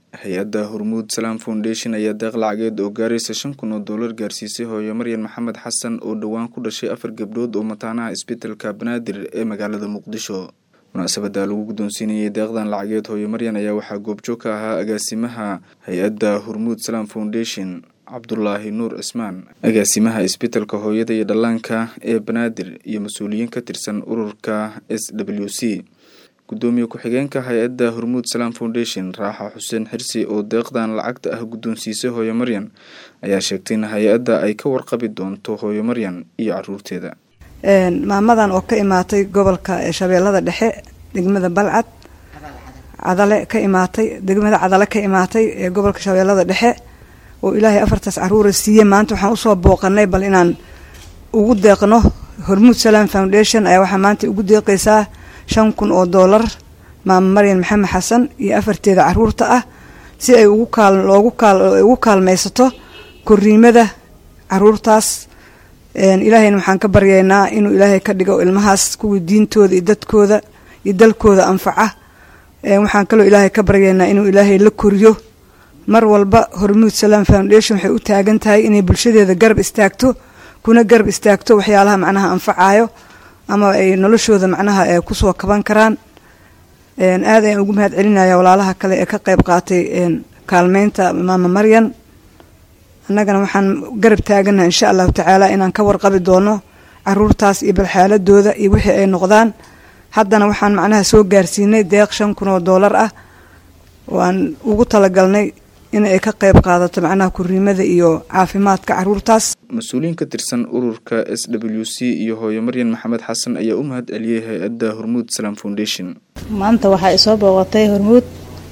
hay-adda hormuud salaam foundation ayaa deeq lacageed oo gaaraysa shan kun oo doolar gaarsiisay hooyo maryan maxamed xasan oo dhowaan ku dhashay afar gabdhood oo mataanaha isbitalka banaadir ee magaalada muqdisho munaasabada lagu guddoonsiinayay deeqdan lacageed hooyo maryan ayaa waxaa goobjoog ka ahaa agaasimaha hay-adda hormuud salaam foundation cabdulaahi nuur cismaan agaasimaha isbitalka hooyada iyo dhallaanka ee banaadir iyo mas-uuliyiin ka tirsan ururka s w c gudoomiye ku-xigeenka hay-adda hormuud salaam foundation raaxa xuseen xirsi oo deeqdan lacagta ah guddoonsiisay hooyo maryan ayaa sheegtay in hay-adda ay ka warqabi doonto hooyo maryan iyo caruurteeda maamadan oo ka imaatay gobolka shabeellada dhexe degmada balcad cadale ka imaatay degmada cadale ka imaatay ee gobolka shabeellada dhexe oo ilaahay afartaas caruura siiyey maanta waxaan usoo booqanay bal inaan ugu deeqno hormuud salaam foundation ayaa waxaa maanta ugu deeqaysaa shan kun oo doolar maama maryan maxamed xasan iyo afarteeda caruurta ah si ay ugu kaal loogu kaal ugu kaalmaysato koriimada caruurtaas ilaahayna waxaan ka baryaynaa inuu ilaahay ka dhigo ilmahaas kuwii diintooda iyo dadkooda iyo dalkooda anfaca waxaan kaloo ilaahay ka baryaynaa inuu ilaahay la koriyo mar walba hormuud salaam foundation waxay u taagan tahay inay bulshadeeda garab istaagto kuna garab istaagto waxyaalaha macnaha anfacayo ama ay noloshooda macnaha kusoo kaban karaan aad ayaan ugu mahad celinaya walaalaha kale ee ka qeyb qaatay kaalmeynta maama maryan annagana waxaan garab taaganaha insha allahu tacaala inaan ka warqabi doono caruurtaas iyo balxaaladooda iyo wixii ay noqdaan haddana waxaan macnaha soo gaarsiinay deeq shan kun oo doolar ah oo aan ugu talagalnay in ay ka qeyb qaadato macnaha kuriimada iyo caafimaadka caruurtaas mas-uuliyiin ka tirsan ururka s w c iyo hooyo maryan maxamed xasan ayaa u mahad celiyey hay-adda hormuud salaam foundation maanta waxaa isoo booqatay hormuud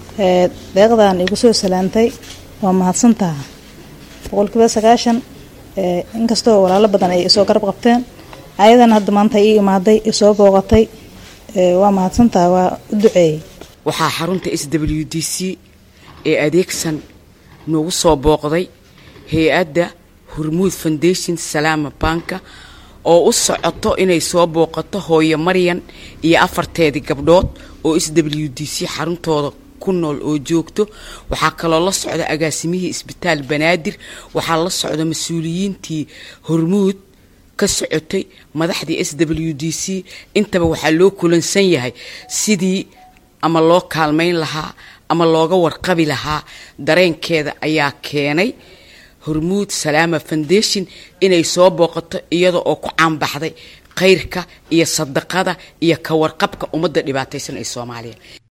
deeqdan igu soo salaantay waa mahadsantaha boqolkiiba sagaashan inkastoo walaalo badan ay isoo garab qabteen ayadana hadda maanta ii imaaday isoo booqatay waa mahadsantaha waa u duceeyey waxaa xarunta s w d c ee adeegsan noogu soo booqday hay-adda hormuud foundation salaama banka oo u socoto inay soo booqato hooyo maryan iyo afarteedii gabdhood oo s w d c xaruntooda ku nool oo joogto waxaa kaloo la socda agaasimihii isbitaal banaadir waxaa la socda mas-uuliyiintii hormuud ka socotay madaxdii s w d c intaba waxaa loo kulansan yahay sidii ama loo kaalmayn lahaa ama looga warqabi lahaa dareenkeeda ayaa keenay hormuud salaama foundation inay soo booqato iyada oo ku caanbaxday khayrka iyo sadaqada iyo ka warqabka ummadda dhibaataysan ee soomaaliya